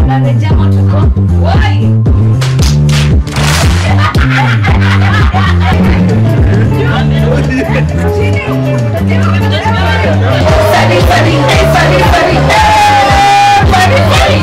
tunarejea matoko. Wai. Funny, funny, hey, funny, funny, hey, funny, funny.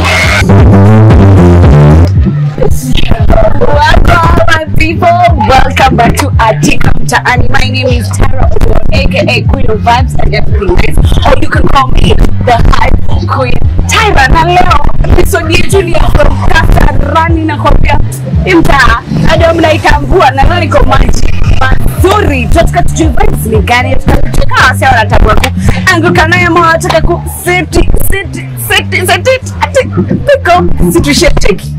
Welcome, my people. Welcome back to Atika Mtaani. My name is Tara Owo, aka Queen of Vibes and everything nice. Or you can call me the Hype Queen. Tyra, na leo episode yetu ni ya from Kasarani na kwambia imtaa hadi mnaitambua na leo niko maji mazuri. Tunataka tujue vibes ni gani, tunataka wasi wanatambua ku anguka naye ama wanataka ku seti seti seti seti ati piko situsheteki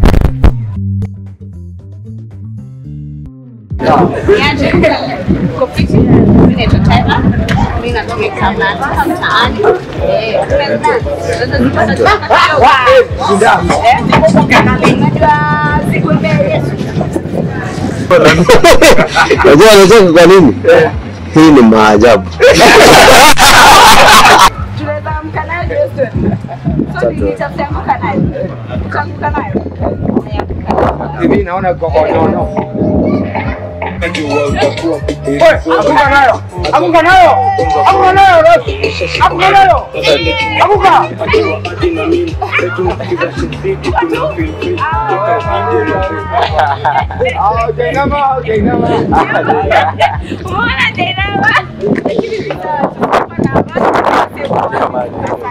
Niaje? Kupiti. Mimi naitwa Tyra. Mimi natumika Mnatika mtaani. Eh, Eh, unajua siku mbele Yesu. Unajua anacheka kwa nini? Hii ni maajabu. Tunaweza amka nayo hiyo story. So nilitafuta amka nayo. Ukaamka nayo. hivi naona kokonono. Anguka nayo, anguka nayo, anguka nayo, Rosi. anguka nayo, anguka. Ah, Jainama, Jainama. Umeona Jainaba? Lakini ni sawa, tunafanya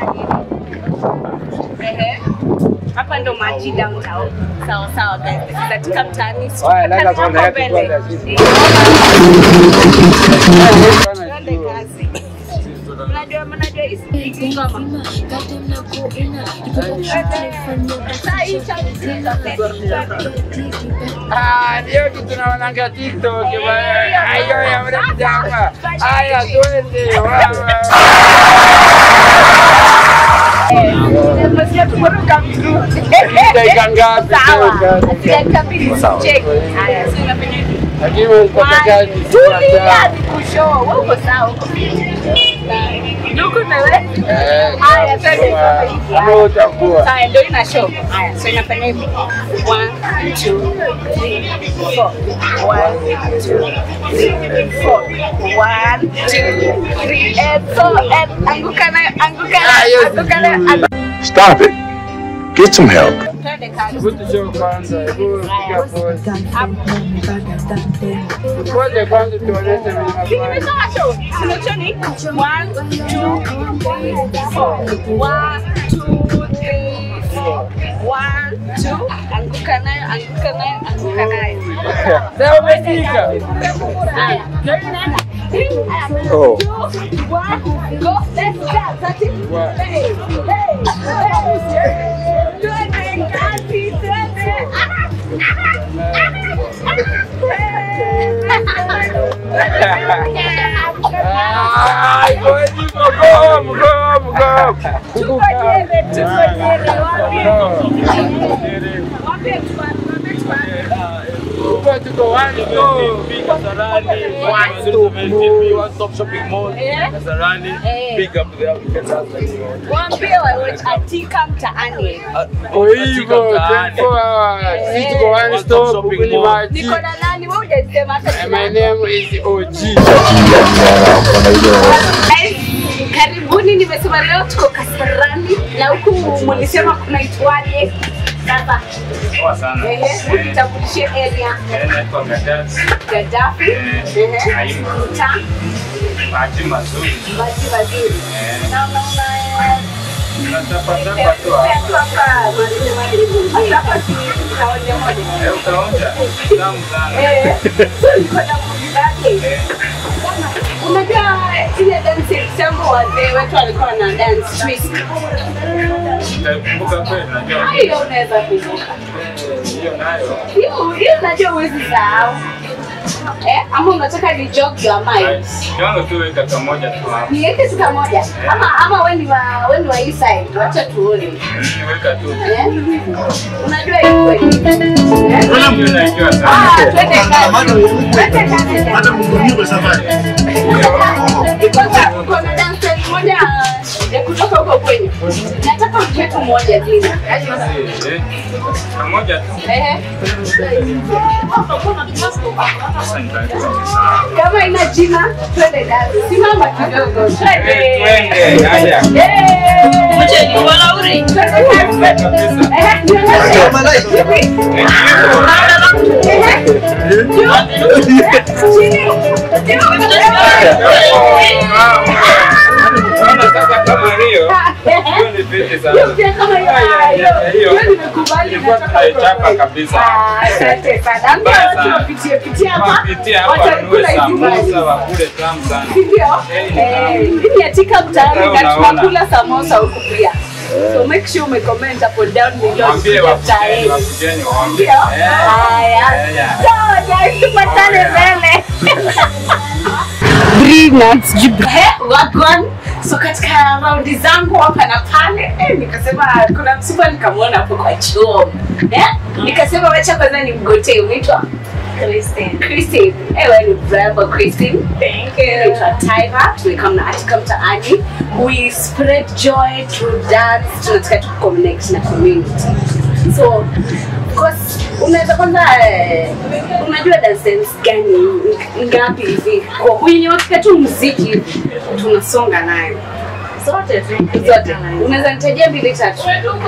Ehe. Hapa ndo maji downtown. Sawa sawa guys. This is katika mtaani. Haya, lala Hapo kwanza, yetu mbele. kwanza, sisi. Eh, Twende kazi. Mnajua mnajua hizi ngoma. Saa hii cha Ah, ndio kitu naonanga TikTok bwana. Hayo ya mremjama. Haya, twende. Wawa. Nasikia tumeruka miguu. Dakika ngapi? Sawa. Dakika mbili cheki. Haya, sio unafanya hivi. Lakini ulipata kazi. Tulia nikushow. Wewe uko sawa uko. Nuku na wewe. Eh, Haya, twende hivi. kama utakuwa. Haya, ndio ina show. Haya, so inafanya hivi. One, two, three, four. One, two, three, four. One, two, three, and so, and anguka nayo, anguka nayo, anguka nayo, anguka Stop it. Get some help. Twende kazi. Hebu tushow kwanza. Hebu piga pose. Hapo. Pose kwanza tuoneshe vile Hii unafanya. nimesema show. Sinachoni? One, two, three, four. One, two, three, four. One, two. Anguka nayo, anguka nayo, anguka nayo. Sasa umefika. Haya. Three, Oh. two, one, go. Let's dance. That's it. One. Hey, hey, hey. Twende kazi, twende. Ah, go hivyo, go home, go home, go home. Tuko jere, tuko jere, wapi? Wapi tuan, wapi tuan? Tuko, tuko, one, go. Eh? Eh. Big up there, we can dance like you want. Waambie wawe Atika mtaani. Kwa hivyo, 24 hours. Sisi tuko one stop, huku ni maji. Niko na nani? Wewe hujasema hata And jina. My name is OG. Guys, Karibuni, nimesema leo tuko Kasarani na huku mulisema kunaitwaje? Sasa Poa sana. ehe, tutambulishe area Eh, naitwa Gaddafi. Gaddafi, ehe, Naima. mtaa Bahati mazuri. maji mazuri. Eh, Na unaona tunatapatapa tu hapa. Eh, utaonja. Tamu sana. Eh, Unajua ile dance kitambo wazee wetu walikuwa na dance twist. utaikumbuka kweli, najua. Hiyo unaweza kumbuka. Eh, hiyo nayo. Hiyo hiyo unajua huwezi sahau. Eh, ama unataka ni jog your mind. Kiwango tu weka kamoja tu hapa. Niweke tu kamoja. Ama ama wewe ni wa wewe ni wa hii side. Wacha tuone. Mm, Weka tu. Eh? Unajua hiyo kweli. Eh? Hiyo naijua sana. Ah, twende kazi. Twende kazi. Hata mkurumiwe safari. Kwanza kuna dance moja ya kutoka huko kwenyu. Nataka mpe tu moja jina. Yaani sasa- Eh, pamoja tu. Ehe. Sasa nitatoa. Kama ina jina, twende dance. Simama kidogo. Twende. Eh, twende, haya. Yay! Mche ni walauri. Twende dance. Ehe, nionyeshe. Vipi? Ehe. Chini. Naona sasa kama hiyo, hiyo ni fiti sana. Hiyo pia kama hiyo. Ah, hiyo. Hiyo. Hiyo nimekubali. Ilikuwa nataka tunaichapa utoe. kabisa. Ah, Asante sana. Ambia Mbaya watu sana. wapitie pitie hapa. Wapitie hapa Watakula wanunue hizi samosa maji. wakule tamu sana. Ndio. Eh, Eh, Mimi atika mtaani Sasa na unaona. tunakula samosa huku pia. So make sure umecomment hapo down below. Waambie wakujeni, wakujeni waambie. Ndio. Eh. Haya. Eh, yeah. Sawa guys, tupatane mbele. Brilliant. Eh, wagwan. So katika raundi zangu hapa na pale eh, nikasema kuna msiba nikamwona hapo kwa choo eh? Nikasema wacha kwanza nimgotee. Unaitwa Christine. Christine. Eh, wewe ni mrembo Christine. Thank you. Naitwa Tyra. Tumekam na Atika Mtaani. We spread joy through dance. Tunataka tu connect na community. So of course unaweza kwanza eh, unajua dance gani ngapi hivi kwa wenye wakika tu muziki tunasonga nayo Zote tu. zote unaweza nitajia mbili tatu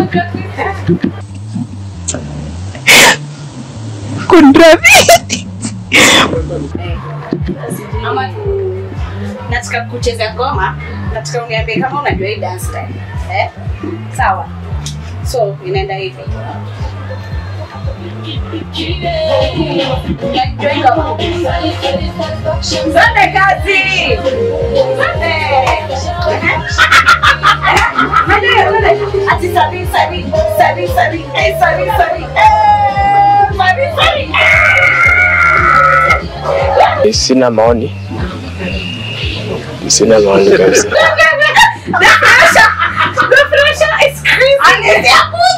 Eh, ama tu nataka kucheza ngoma nataka uniambie kama unajua hii dance style eh? sawa so inaenda hivi Unajua hii ngoma? Twende kazi Twende. Twende, twende. Ati sari, sari, sari, sari, eh, sari, sari, eh, sari, sari, eh. Sina maoni, sina maoni kabisa. The pressure, the pressure is crazy.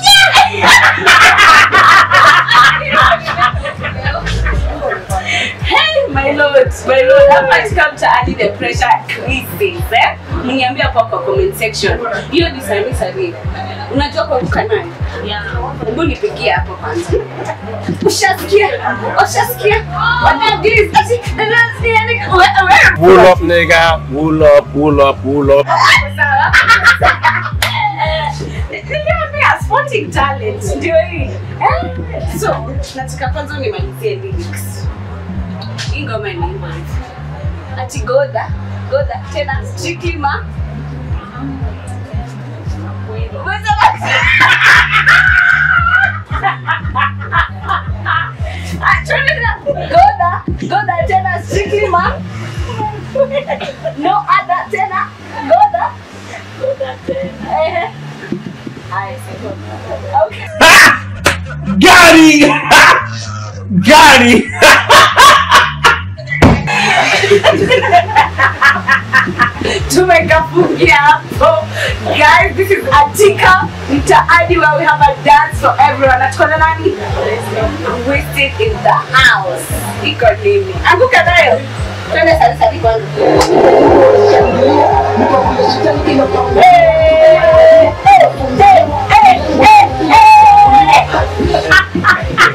Hey, my lord, my lord, hapa katika mtaani the pressure increases, eh? Mniambie hapo kwa comment section. Hiyo ni sari sari. Unajua kwa kuka nayo? Hebu nipigie hapo kwanza. Ushasikia? Ushasikia? What is this? Ati, unasikia ni- we- we- Wool up nigga, wool up, wool up, wool up. Sawa. Niliambia sporting talent ndio hii. Eh? So, nataka kwanza unimalizie lyrics. Hii ngoma inaimba hivi. Ati goda, goda tena strictly ma. Umesema- Ah, twende tena. Goda, goda tena strictly ma. No other tena. Goda. Ehe. Haya, sasa. Okay. Gary! Gary! tumekafungia hapo guys this is atika mtaani where we have a dance for everyone natukona nani wasted in the house iko nini anguka nayo twende sarisari kwanza Eh, eh, eh, eh, eh, eh.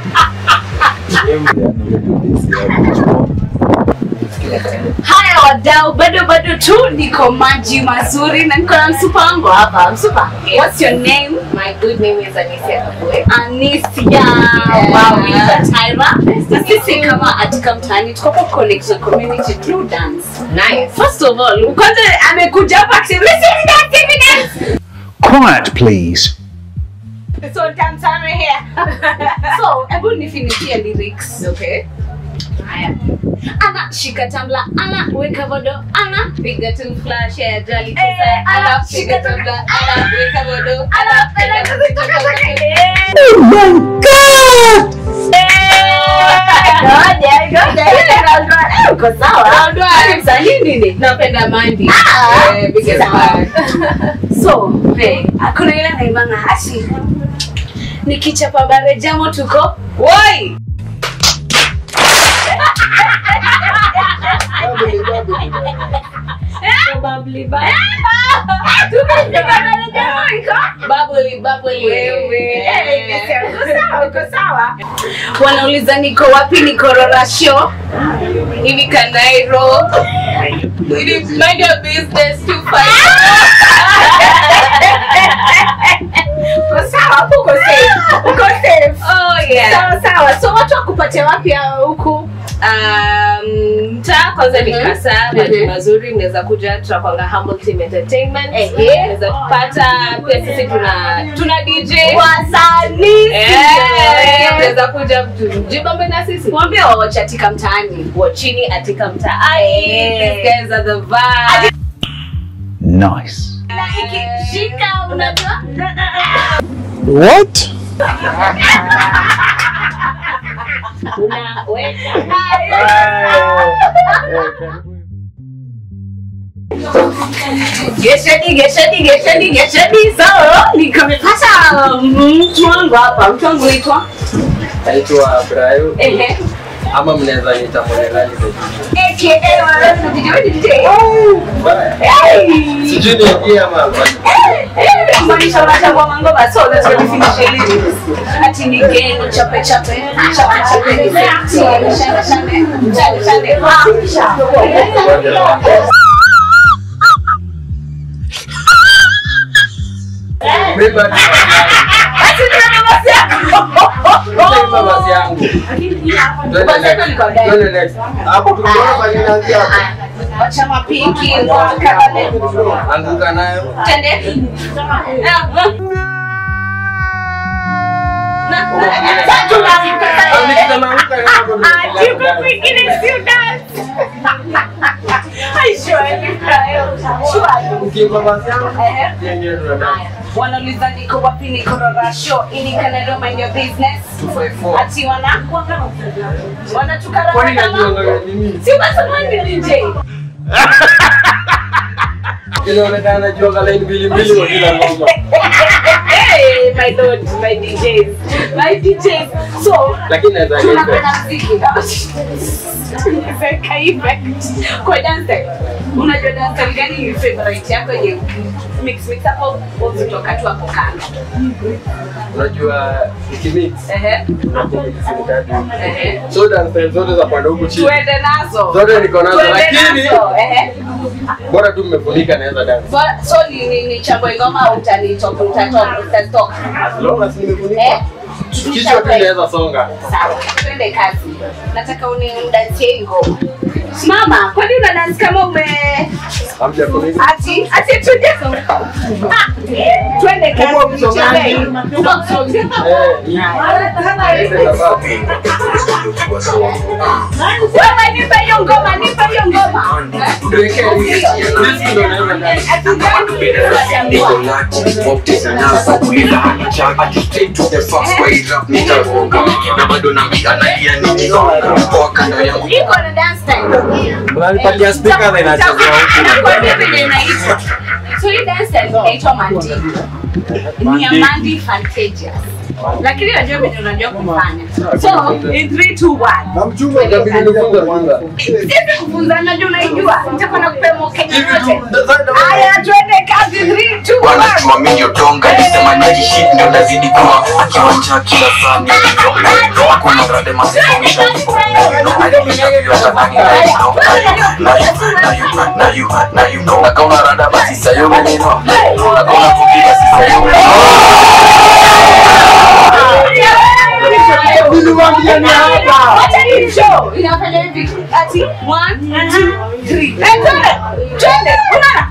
haya wadau bado bado tu niko maji mazuri na niko na msupa wangu hapa msupa what's your name My good name is Anisia Kabwe. Anisia wow naitwa Tyra na sisi kama atika mtaani tuko kwa connect na community through dance Nice. first of all kwanza amekuja hapa akisema "Listen, dance, dance." Quiet, please. so dance are here so hebu nifinishie lyrics Okay. Haya. Ana shika tambla, ana weka vodo, ana piga tu flash ya jali tisa. Eh, Ana ana shika shika tambla, ana weka vodo, Ana ana penda piga tu kuzitoka flash zake. Oh my god! Ngoja, ngoja, ile round one. Eh, uko sawa. Round one. Msanii nini? Napenda Mandy. Ah, Eh, biggest sawa. fan. So, hey, hakuna ile naimanga hashi. Nikichapa bare jamo tuko. Woi! Tumepigana na Jamaica. Bubbly, bubbly. Wewe. Eh, nimesema, uko sawa, uko sawa. Wanauliza niko wapi, niko Rorasho hivi Kanairo. Ili mind your business to fight. Uko sawa hapo, uko safe, uko safe. Oh yeah. Sawa sawa. So watu wakupate wapi hao huku? Um, mtaa kwanza ni kasa maji mazuri mnaweza kuja tutakwanga humble team entertainment Ehe. mnaweza kupata pia sisi tuna tuna dj Wasanii. Eh, mnaweza kuja mjibambe na sisi Mwambie wawache Atika mtaani. wachini atika mtaani Eh. these guys are the vibe Nice. Na ikishika unajua What? Gesheni, gesheni, gesheni, gesheni. So, nikamepata mtu wangu hapa. Mtu wangu naitwa Naitwa Brayo ehe, ama mnaweza niita Monelali the DJ. aka wewe ni DJ, wewe ni DJ. Hey! Sijui niingie ama Maanisha unachagua mangoma so that's what finish elimu. Ati ni geni chape chape chape chape ni sexy shane shane shane shane ah. Mimi bado Ati ndio basi Sasa basi yangu. Twende Basi yako next. liko ndani. Twende next. Hapo tunaona bali inaanzia hapo. Wacha mapinki wakakale. Anguka nayo. Tende. Tatu na Ah, nikisema anguka nayo hapo ndio Ah, yuko kwingine sio dance. Ai, shwari, Brayo. Shwari. Ukiimba basi yangu. Ehe. Yenyewe tunadai. wanauliza niko wapi niko rorasho ili kanalo mind your business 254. ati wana wanatukana Kwani najua ngao nini? si unasema ni DJ Inaonekana najua ngao line mbili mbili kwa kila ngoma. hey my lord my DJs my DJs so Lakini naweza nipe. tunapenda muziki Nimeweka effect. kwa dance unajua dance gani ni favorite yako yenye mix mix hapo uzitoka tu hapo kando Unajua ukimix ehe unakuwa mixing ehe So dance zote za pande huku chini. tuende nazo Zote niko nazo Tuende lakini nazo, ehe bora tu mmefunika naweza dance. So- so ni ni, ni chambwe ngoma au utanitoka utatoka utatoka As long as nimefunika. eh Kichwa tu inaweza songa. sawa twende kazi nataka unidansie hii ngoma simama kwani una dance kama ume Hamjafunika. ati ati tuje Ah, twende kazi Uko msongaji. nichezee. Uko msongaji. Eh, hii. Hizi sababu. wewe nipe hiyo ngoma nipe hiyo ngoma Tuwekee hii. This ndio naweza dance. Ati gani? na bado nambia nalia nikiwa kando yangu iko na dance time Unanipatia speaker na inachezea huku. Nakwambia vile inaitwa. So hii dance style inaitwa Mandi. Ni ya Mandi Fantasia. Lakini unajua vile unajua kufanya. So in 3 2 1. Itabidi nifunze kwanza. Sisi kufunza najua unaijua. Nitakuwa nakupea mokenya Hivi yote. tu sasa Haya twende kazi 3 2 1. wanajua mimi ndio tonga nisema naji shit ndio nazidi kuwa akiwanja kila saa ni hakuna rade masifa wisha nakauna rada basi sayo menino nakauna kuki basi sayo Wacha hii show inafanya hivi. Ati 1 2 3. Eh, twende. Twende. Unaona?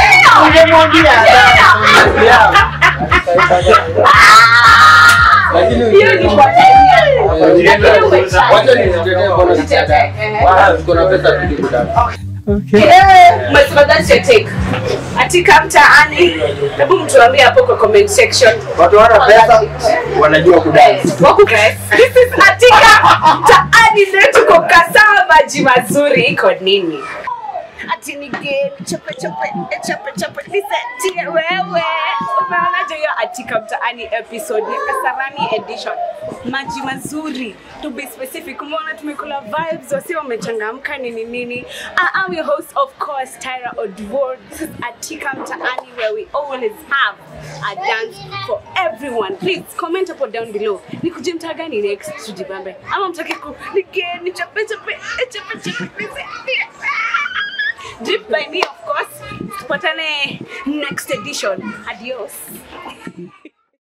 Lakini Hiyo ni kwa time yako. Lakini umechana. Wacha nitetee mbona Nitetee, ehe. Wala tuko na pesa tulipo dance. Umesema that's your take. Atika mtaani. Hebu mtuambie hapo kwa comment section. Watu wana pesa wanajua kudance. Wako guys. This is Atika mtaani leo tuko Kasawa maji mazuri iko nini? ati nige chope chope eh, chope chope nisetie wewe umeonaje hiyo atika mtaani episode ya kasarani edition maji mazuri to be specific umeona tumekula vibes wasi wamechangamka nini nini I am your host of course Tyra Odwor this is atika mtaani where we always have a dance for everyone please comment hapo down below nikuje mtaa gani next tujibambe ama mtake ku nigeni chope chope eh, chope chope nisetie Drip by me of course tupatane next edition adios